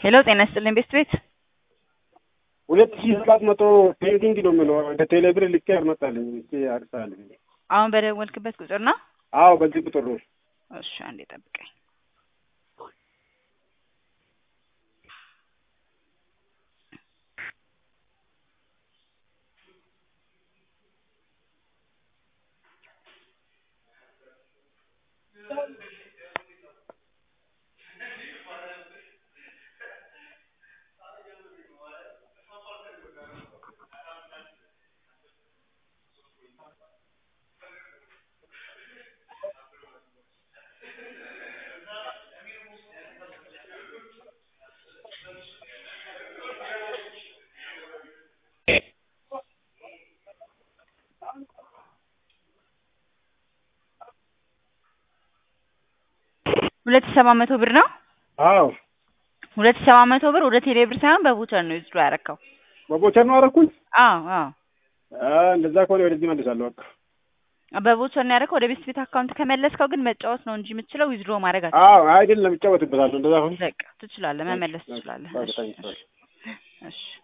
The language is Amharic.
ሄሎ ጤና ይስጥልኝ ቤስት ቤት ሁለት ሺህ ሰባት መቶ ፔንዲንግ ነው የምለው ከቴሌ ብር ልኬ አልመጣልኝ እስኪ አርሳልኝ። አሁን በደወልክበት ቁጥር ነው? አዎ በዚህ ቁጥር ነው። እሺ አንዴ ጠብቀኝ። ሁለት ሺህ ሰባት መቶ ብር ነው። አዎ ሁለት ሺህ ሰባት መቶ ብር ወደ ቴሌ ብር ሳይሆን በቮቸር ነው ዊዝድሮ ያደረከው። በቦቸር ነው አደረኩኝ። አዎ አዎ አ፣ እንደዛ ከሆነ ወደዚህ መልሳለሁ። በቃ በቮቸር ነው ያደረከው። ወደ ቤስት ቤት አካውንት ከመለስከው ግን መጫወት ነው እንጂ የምትችለው ዊዝድሮ ማድረግ አትችልም። አዎ አይደለም እጫወትበታለሁ። እንደዛ ከሆነ በቃ ትችላለህ፣ መመለስ ትችላለህ። በቃ እሺ ታንኪ እሺ እሺ